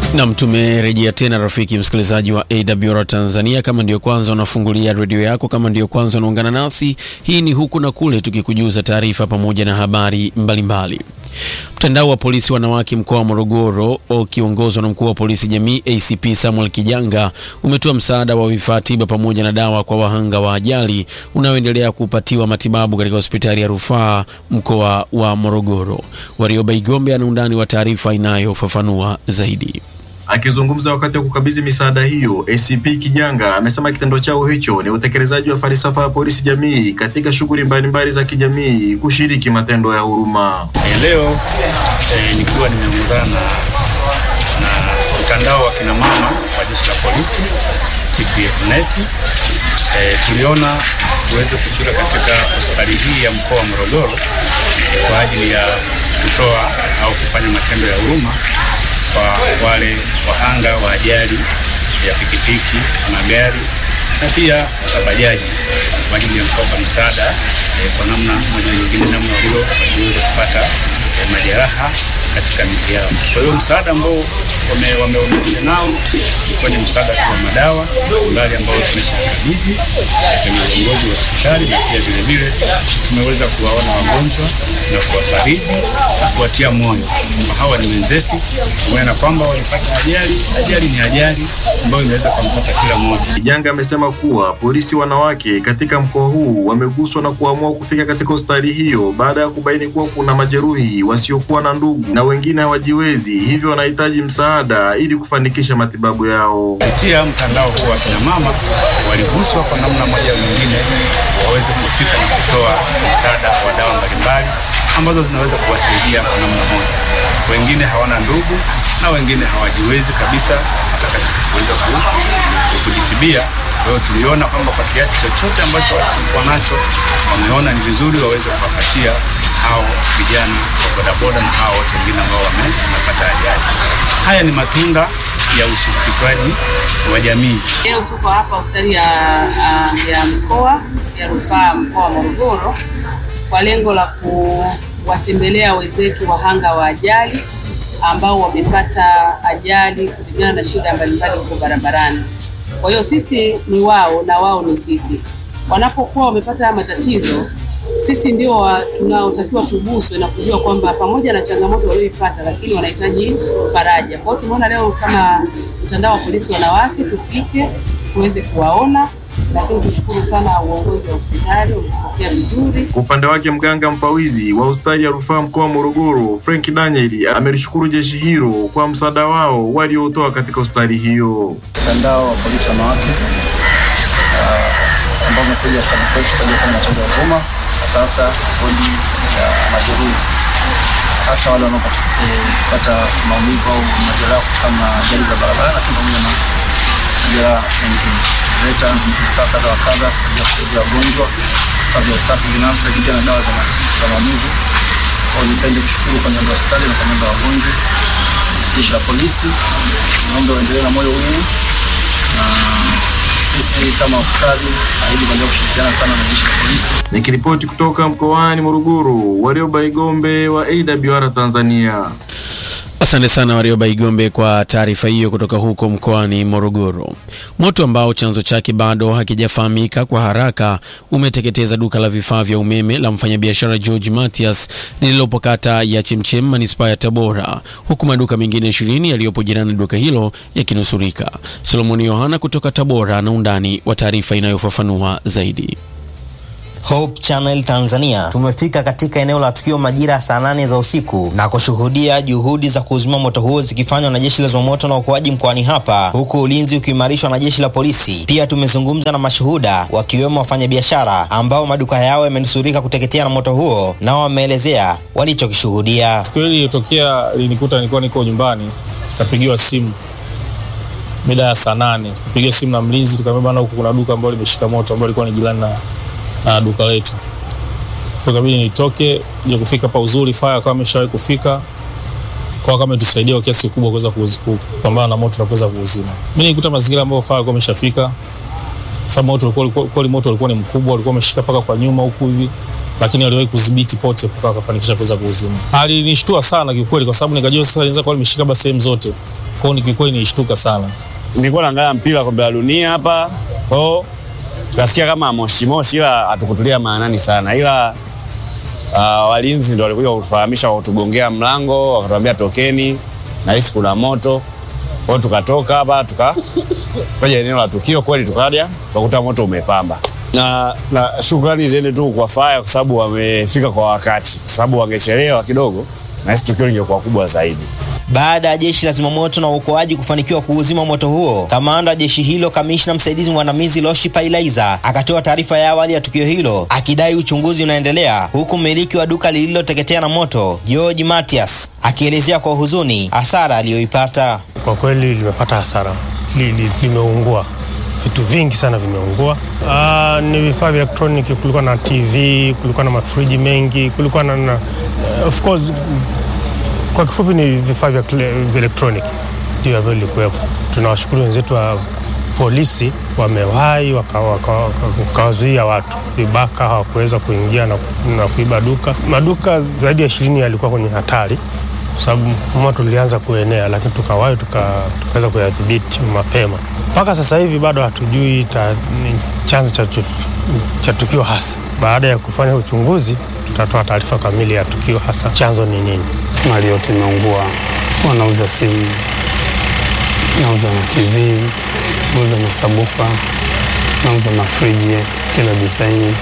Nam, tumerejea tena rafiki msikilizaji wa AWR Tanzania. Kama ndiyo kwanza unafungulia redio yako, kama ndiyo kwanza unaungana nasi, hii ni huku na kule, tukikujuza taarifa pamoja na habari mbalimbali. Mtandao wa polisi wanawake mkoa wa Morogoro ukiongozwa na mkuu wa polisi jamii ACP Samuel Kijanga umetoa msaada wa vifaa tiba pamoja na dawa kwa wahanga wa ajali unaoendelea kupatiwa matibabu katika hospitali ya rufaa mkoa wa Morogoro. Warioba Igombe ana undani wa taarifa inayofafanua zaidi. Akizungumza wakati wa kukabidhi misaada hiyo, ACP Kijanga amesema kitendo chao hicho ni utekelezaji wa falsafa ya polisi jamii katika shughuli mbalimbali za kijamii, kushiriki matendo ya huruma. Leo eh, nikiwa nimeungana na mtandao wa kina mama wa jeshi la polisi TPF net eh, tuliona tuweze kufika katika hospitali hii ya mkoa wa Morogoro kwa ajili ya kutoa au kufanya matendo ya huruma kwa wale wahanga wa ajali ya pikipiki, magari na pia hata bajaji kwa ajili ya kuwapa msaada eh, kwa namna moja nyingine, namna hiyo waliweza kupata eh, majeraha katika miili yao. Kwa hiyo msaada ambao wameonekana nao ilikuwa ni msaada kwa madawa mbali ambao tumeshakabidhi kwenye uongozi wa hospitali, na pia vile vile tumeweza kuwaona wagonjwa na kuwafariji na kuwatia moyo kwamba hawa ni wenzetu, pamoja na kwamba walipata ajali. Ajali ni ajali ambayo inaweza kumpata kila mmoja. Kijanga amesema kuwa polisi wanawake katika mkoa huu wameguswa na kuamua kufika katika hospitali hiyo baada ya kubaini kuwa kuna majeruhi wasiokuwa na ndugu na wengine hawajiwezi, hivyo wanahitaji msaada ili kufanikisha matibabu yao. Kupitia mtandao huu wa kina mama waliguswa kwa namna moja au nyingine, waweze kufika na kutoa msaada wa dawa mbalimbali ambazo zinaweza kuwasaidia kwa namna moja. Wengine hawana ndugu na wengine hawajiwezi kabisa hata katika kuweza kujitibia. Kwa hiyo tuliona kwamba kwa kiasi chochote ambacho walikuwa nacho, wameona ni vizuri waweze kuwapatia hao vijana wa bodaboda na hao wote wengine ambao wamepata ajali. Haya ni matunda ya ushirikishwaji wa jamii. Leo tuko hapa hospitali ya, ya mkoa ya rufaa mkoa wa Morogoro kwa lengo la kuwatembelea wenzetu wahanga wa ajali ambao wamepata ajali kutokana na shida mbalimbali huko barabarani. Kwa hiyo sisi ni wao na wao ni sisi. Wanapokuwa wamepata matatizo, sisi ndio tunaotakiwa tuguswe na kujua kwamba pamoja na changamoto walioipata, lakini wanahitaji faraja. Kwa hiyo tumeona leo kama mtandao wa polisi wanawake tufike tuweze kuwaona lakini tushukuru sana uongozi wa hospitali umetupokea vizuri. Kwa upande wake mganga mfawizi wa hospitali ya rufaa mkoa wa Morogoro Frank Daniel amelishukuru jeshi hilo kwa msaada wao waliotoa katika hospitali hiyo. Mtandao wa polisi wanawake ambao umekuja hospitali kwetu kwa ajili ya matendo ya huruma, sasa bodi ya majeruhi, hasa wale wanaopata maumivu au majeraha kutokana na ajali za barabarani, lakini pamoja na majeraha mengine leta vifaa kadha wa kadha vya kusaidia wagonjwa, vifaa vya usafi binafsi, lakini na dawa za maumivu. Kwa nipende kushukuru kwa niaba ya hospitali na kwa niaba ya wagonjwa, jeshi la polisi, naomba waendelee na moyo huu, na sisi kama hospitali naahidi kuendelea kushirikiana sana na jeshi la polisi. Nikiripoti kutoka mkoani Morogoro, Warioba Igombe wa AWR Tanzania. Asante sana Warioba Igombe kwa taarifa hiyo kutoka huko mkoani Morogoro. Moto ambao chanzo chake bado hakijafahamika kwa haraka umeteketeza duka la vifaa vya umeme la mfanyabiashara George Matias lililopo kata ya Chemchem manispaa ya Tabora, huku maduka mengine ishirini yaliyopo jirani na duka hilo yakinusurika. Solomoni Yohana kutoka Tabora na undani wa taarifa inayofafanua zaidi. Hope Channel Tanzania tumefika katika eneo la tukio majira ya saa nane za usiku na kushuhudia juhudi za kuzima moto huo zikifanywa na jeshi la zimamoto na uokoaji mkoani hapa, huku ulinzi ukiimarishwa na jeshi la polisi. Pia tumezungumza na mashuhuda wakiwemo wafanyabiashara ambao maduka yao yamenusurika kuteketea na moto huo, nao wameelezea walichokishuhudia. Tukio hili lilitokea linikuta nilikuwa niko nyumbani, kapigiwa simu mida ya saa nane, kapigiwa simu na mlinzi, tukaambia bana, huku kuna duka ambalo limeshika moto ambalo lilikuwa ni jirani na na duka letu. Kwa kabidi nitoke je kufika pa uzuri fire kama ameshawahi kufika kwa kama itusaidia kwa kiasi kikubwa kuweza kupambana na moto na kuweza kuuzima. Mimi nilikuta mazingira ambayo fire kwa ameshafika. Sababu moto ulikuwa kwa moto ulikuwa ni mkubwa, ulikuwa umeshika paka kwa nyuma huku hivi. Lakini aliwahi kudhibiti pote mpaka akafanikisha kuweza kuuzima. Alinishtua sana kiukweli, kwa sababu nikajua sasa inaweza kuwa limeshika basi sehemu zote. Kwa hiyo kiukweli nilishtuka sana. nilikuwa naangalia mpira kombe la dunia hapa kwao, tukasikia kama moshi moshi, ila hatukutulia maanani sana, ila uh, walinzi ndo walikuja kutufahamisha, wakatugongea mlango, wakatuambia tokeni, nahisi kuna moto. Kwao tukatoka hapa tuka tukaja eneo la tukio, kweli tukaja tukakuta moto umepamba, na, na shukrani ziende tu kwa faya kwa sababu wamefika kwa wakati, kwa sababu wangechelewa kidogo, nahisi tukio lingekuwa kubwa zaidi. Baada ya jeshi la zimamoto na uokoaji kufanikiwa kuuzima moto huo, kamanda wa jeshi hilo, kamishna msaidizi mwandamizi Loshi Pailaiza akatoa taarifa ya awali ya tukio hilo akidai uchunguzi unaendelea, huku mmiliki wa duka lililoteketea na moto George Matias akielezea kwa huzuni hasara aliyoipata. Kwa kweli limepata hasara, li, li, limeungua vitu vingi sana vimeungua. Ah, ni vifaa vya elektroniki, kulikuwa na TV, kulikuwa na mafriji mengi, kulikuwa na, na of course, kwa kifupi ni vifaa vya kile- vya elektroniki ndio ambavyo vilikuwepo. Tunawashukuru wenzetu wa polisi wamewahi wakawazuia waka, waka, wakawazuia watu vibaka hawakuweza kuingia na, na kuiba duka. Maduka zaidi ya ishirini yalikuwa kwenye hatari kwa sababu moto ulianza kuenea, lakini tukawahi tuka- tukaweza kuyadhibiti mapema. Mpaka sasa hivi bado hatujui ta, ni chanzo cha, tu- cha tukio hasa. Baada ya kufanya uchunguzi, tutatoa taarifa kamili ya tukio hasa chanzo ni nini. mali yote imeungua. Wanauza simu, nauza na TV, nauza masabufa, nauza mafriji kila disaini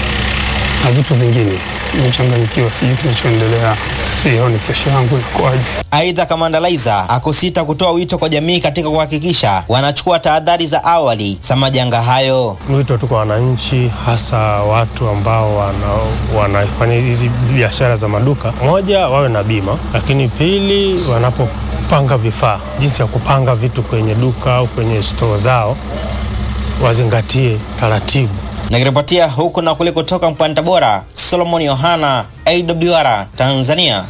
na vitu vingine. Nimechanganyikiwa, sijui kinachoendelea, sioni kesho yangu inakuwaje. Aidha, kamanda Laiza akusita kutoa wito kwa jamii katika kuhakikisha wanachukua tahadhari za awali za majanga hayo. Ni wito tu kwa wananchi, hasa watu ambao wana, wanafanya hizi biashara za maduka, moja, wawe na bima, lakini pili, wanapopanga vifaa, jinsi ya kupanga vitu kwenye duka au kwenye stoo zao, wazingatie taratibu. Nikiripotia huku na kule kutoka mkoani Tabora, Solomon Yohana, AWR Tanzania.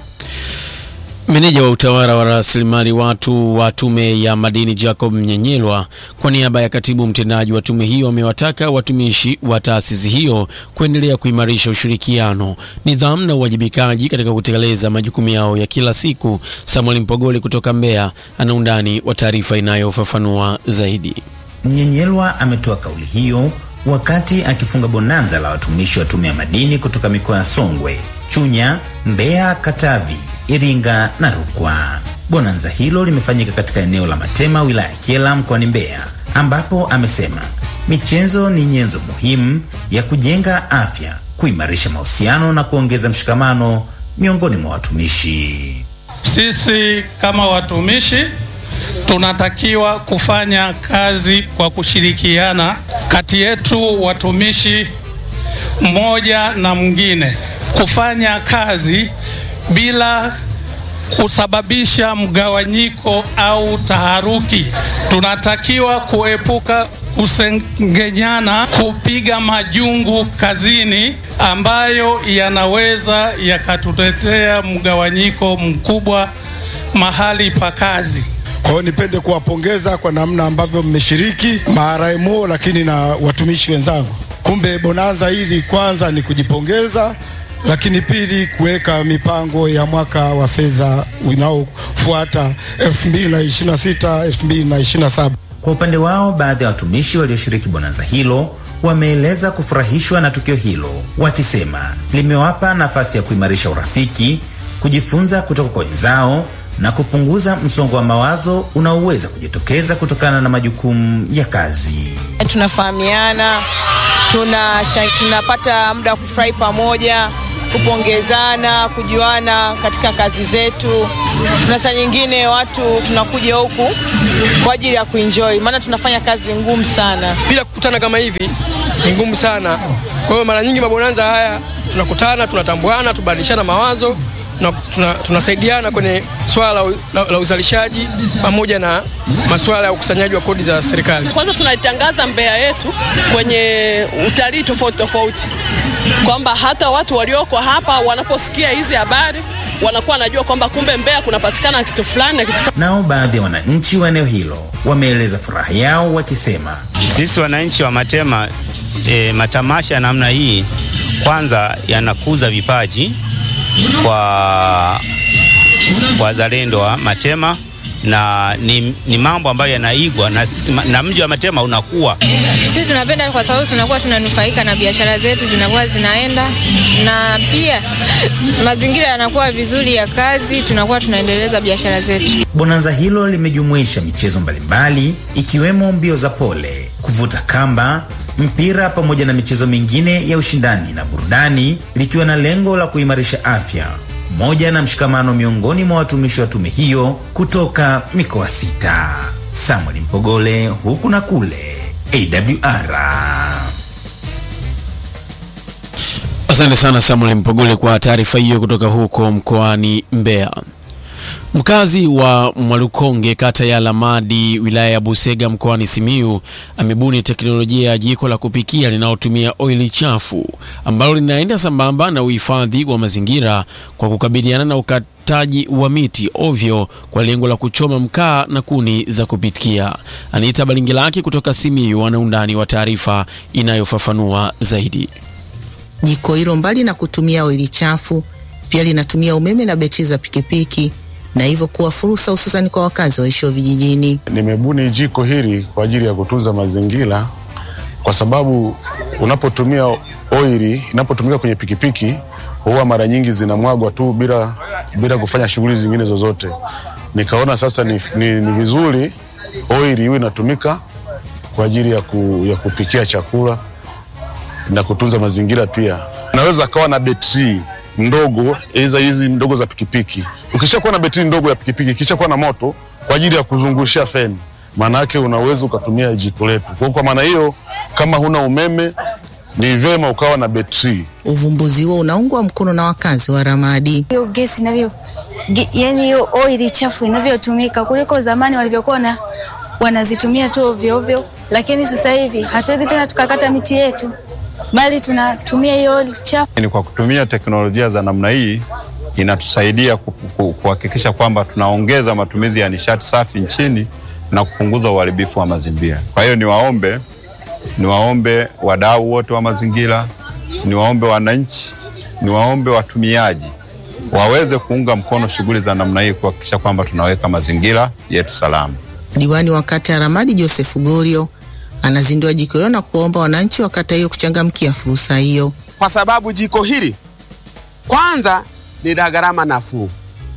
Meneja wa utawala wa rasilimali watu wa Tume ya Madini Jacob Mnyenyelwa kwa niaba ya katibu mtendaji wa tume hiyo amewataka watumishi wa taasisi hiyo kuendelea kuimarisha ushirikiano, nidhamu na uwajibikaji katika kutekeleza majukumu yao ya kila siku. Samuel Mpogole kutoka Mbeya ana undani wa taarifa inayofafanua zaidi. Mnyenyelwa ametoa kauli hiyo wakati akifunga bonanza la watumishi wa tume ya madini kutoka mikoa ya Songwe, Chunya, Mbeya, Katavi, Iringa na Rukwa. Bonanza hilo limefanyika katika eneo la Matema, wilaya ya Kyela, mkoani Mbeya, ambapo amesema michezo ni nyenzo muhimu ya kujenga afya, kuimarisha mahusiano na kuongeza mshikamano miongoni mwa watumishi. Sisi kama watumishi tunatakiwa kufanya kazi kwa kushirikiana kati yetu watumishi mmoja na mwingine, kufanya kazi bila kusababisha mgawanyiko au taharuki. Tunatakiwa kuepuka kusengenyana, kupiga majungu kazini ambayo yanaweza yakatuletea mgawanyiko mkubwa mahali pa kazi. Kwa hiyo nipende kuwapongeza kwa namna ambavyo mmeshiriki maaraimo, lakini na watumishi wenzangu. Kumbe bonanza hili kwanza ni kujipongeza, lakini pili kuweka mipango ya mwaka wa fedha unaofuata 2026 2027. Kwa upande wao, baadhi ya watumishi walioshiriki bonanza hilo wameeleza kufurahishwa na tukio hilo, wakisema limewapa nafasi ya kuimarisha urafiki, kujifunza kutoka kwa wenzao na kupunguza msongo wa mawazo unaoweza kujitokeza kutokana na majukumu ya kazi. tunafahamiana, tuna tunapata muda wa kufurahi pamoja, kupongezana, kujuana katika kazi zetu. Na saa nyingine watu tunakuja huku kwa ajili ya kuenjoy, maana tunafanya kazi ngumu sana. bila kukutana kama hivi ni ngumu sana. Kwa hiyo mara nyingi mabonanza haya tunakutana, tunatambuana, tubadilishana mawazo na tuna, tunasaidiana kwenye swala la, la, la uzalishaji pamoja na masuala ya ukusanyaji wa kodi za serikali. Kwanza tunaitangaza Mbeya yetu kwenye utalii tofauti tofauti, kwamba hata watu walioko hapa wanaposikia hizi habari wanakuwa wanajua kwamba kumbe Mbeya kunapatikana kitu fulani na kitu fulani. Nao baadhi ya wananchi wa eneo hilo wameeleza furaha yao wakisema, Sisi wananchi wa Matema e, matamasha ya namna hii kwanza yanakuza vipaji kwa wazalendo wa Matema, na ni, ni mambo ambayo yanaigwa na, na mji wa Matema unakuwa. Sisi tunapenda kwa sababu tunakuwa tunanufaika na biashara zetu zinakuwa zinaenda, na pia mazingira yanakuwa vizuri ya kazi, tunakuwa tunaendeleza biashara zetu. Bonanza hilo limejumuisha michezo mbalimbali ikiwemo mbio za pole, kuvuta kamba, mpira pamoja na michezo mingine ya ushindani na burudani, likiwa na lengo la kuimarisha afya moja na mshikamano miongoni mwa watumishi wa tume hiyo kutoka mikoa sita. Samuel Mpogole, huku na kule, AWR. Asante sana Samuel Mpogole kwa taarifa hiyo kutoka huko mkoani Mbeya. Mkazi wa Mwalukonge kata ya Lamadi wilaya ya Busega mkoani Simiyu amebuni teknolojia ya jiko la kupikia linalotumia oili chafu ambalo linaenda sambamba na uhifadhi wa mazingira kwa kukabiliana na ukataji wa miti ovyo kwa lengo la kuchoma mkaa na kuni za kupikia. Anita Balingilaki kutoka Simiyu ana undani wa taarifa inayofafanua zaidi. Jiko hilo mbali na kutumia oili chafu pia linatumia umeme na betri za pikipiki na hivyo kuwa fursa hususani kwa wakazi waishio vijijini. Nimebuni jiko hili kwa ajili ya kutunza mazingira, kwa sababu unapotumia oili inapotumika kwenye pikipiki huwa mara nyingi zinamwagwa tu bila, bila kufanya shughuli zingine zozote. Nikaona sasa ni, ni, ni vizuri oili iwe inatumika kwa ajili ya, ku, ya kupikia chakula na kutunza mazingira pia. Naweza kawa na betri ndogo hizo hizi ndogo za pikipiki. Ukishakuwa na betri ndogo ya pikipiki, ikishakuwa na moto kwa ajili ya kuzungushia feni, maana yake unaweza ukatumia jiko letu. Kwa kwa maana hiyo, kama huna umeme ni vyema ukawa na betri. Uvumbuzi huo unaungwa mkono na wakazi wa Ramadi. Hiyo gesi inavyo, ge- yani hiyo oili chafu inavyotumika kuliko zamani walivyokuwa na wanazitumia tu ovyo ovyo, lakini sasa hivi hatuwezi tena tukakata miti yetu, bali tunatumia hiyo oili chafu. Ni kwa kutumia teknolojia za namna hii inatusaidia ku- ku- kuhakikisha kwamba tunaongeza matumizi ya nishati safi nchini na kupunguza uharibifu wa mazingira. Kwa hiyo niwaombe, niwaombe wadau wote wa mazingira, niwaombe wananchi, niwaombe watumiaji waweze kuunga mkono shughuli za namna hii kuhakikisha kwamba tunaweka mazingira yetu salama. Diwani wa kata ya Ramadi Joseph Gorio anazindua jiko hilo na kuwaomba wananchi wa kata hiyo kuchangamkia fursa hiyo. kwa sababu jiko hili kwanza ni la gharama nafuu,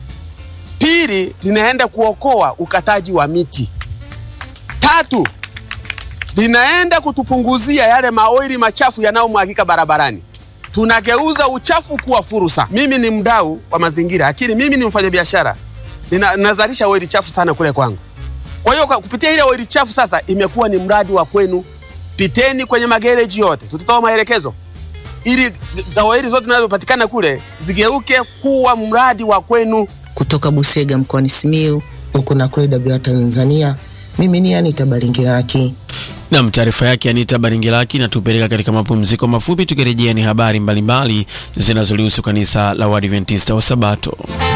pili linaenda kuokoa ukataji wa miti, tatu linaenda kutupunguzia yale maoili machafu yanayomwagika barabarani. Tunageuza uchafu kuwa fursa. Mimi ni mdau wa mazingira, lakini mimi ni mfanyabiashara, nina- nazalisha oili chafu sana kule kwangu. Kwa hiyo kwa kupitia ile oili chafu sasa imekuwa ni mradi wa kwenu. Piteni kwenye magereji yote, tutatoa maelekezo ili dawa hili zote zinazopatikana kule zigeuke kuwa mradi wa kwenu. Kutoka Busega mkoani Simiyu, huku na kule WR Tanzania, mimi ni Anita Baringiraki. Nam, taarifa yake Anita Baringilaki inatupeleka katika mapumziko mafupi. Tukirejea ni habari mbalimbali zinazolihusu kanisa la Waadventista wa Sabato.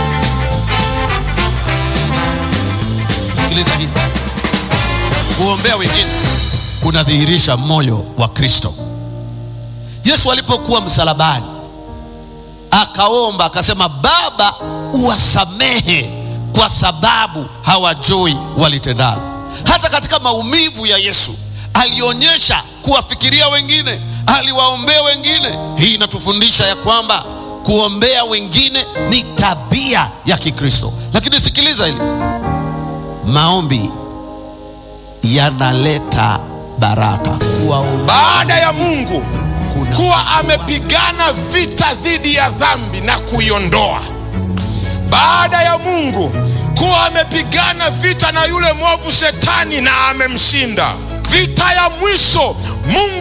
Sikiliza hii, kuombea wengine kunadhihirisha moyo wa Kristo. Yesu alipokuwa msalabani akaomba akasema, Baba, uwasamehe kwa sababu hawajui walitendalo. Hata katika maumivu ya Yesu alionyesha kuwafikiria wengine, aliwaombea wengine. Hii inatufundisha ya kwamba kuombea wengine ni tabia ya Kikristo. Lakini sikiliza hili, maombi yanaleta baraka. Kuwaombea baada ya Mungu kuwa amepigana vita dhidi ya dhambi na kuiondoa, baada ya Mungu kuwa amepigana vita na yule mwovu shetani na amemshinda, vita ya mwisho Mungu